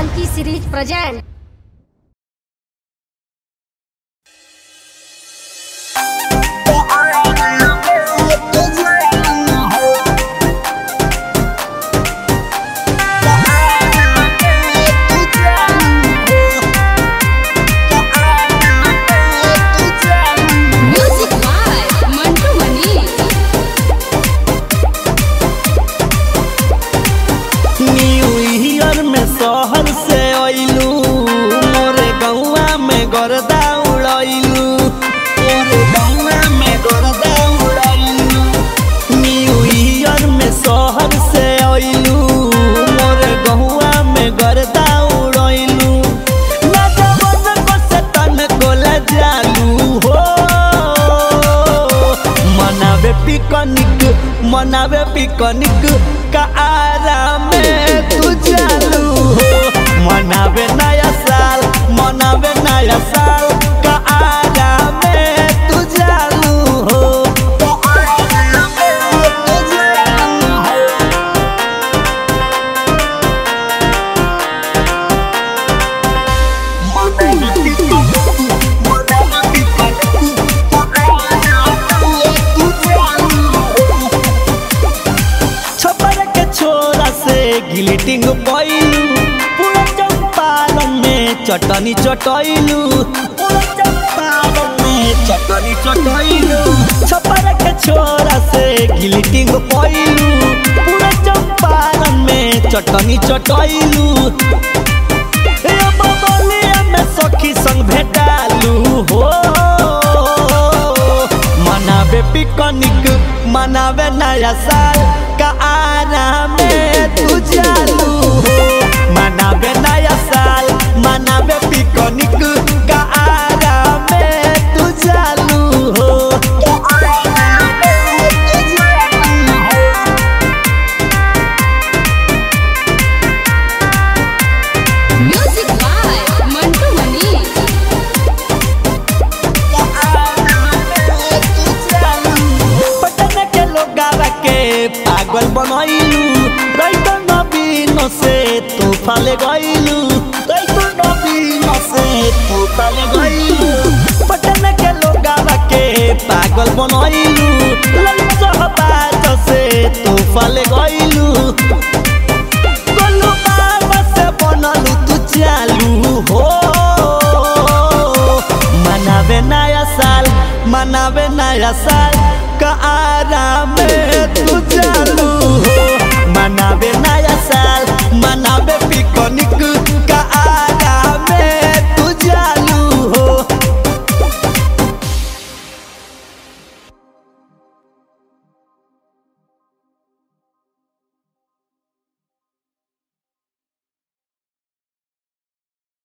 Funky series present. Music by Mantu Mani. New year में शहर से अइलू मोरे गौवा में गर्दा उड़ैलू मोरे गौवा में गर्दा उड़ैलू न्यू ईयर में शहर से अइलू मोरे गौवा में गर्दा उड़ैलू ना जवन को से तन को जालू हो मनावे पिकनिक मनावे पिकनिक का आराम में तू चालू हो मनावे नया साल मनावे नया साल का आराम में तू चालू हो का आराम में तू चालू हो। छपर के छोरा से गिलिटिंग पैलू पूरा चंपारण में चटनी चटैलू पूरा चंपारण में चटनी चटैलू छपर के छोरा से गिलिटिंग पैलू पूरा चंपारण में चटनी चटैलू ए बबलिया में सखी संग भेटालू हो मनावे पिकनिक मनावे नया साल का आराम में तू चालू हो मनावे नया साल मनावे पिकनिक का आराम में तू चालू हो का आराम में तू चालू हो। Music by Mantu Mani. Patna के लोगावा के पागल बनैलू रैत नबीन से तू फाले गइलू रैत नबीन से तू फाले गइलू पटना के लोगावा के पागल बनैलू ललित सहबाज से तू फाले गइलू गोलू बाबा से बनलू तू चालू हो मनावे नया साल मनावे नया साल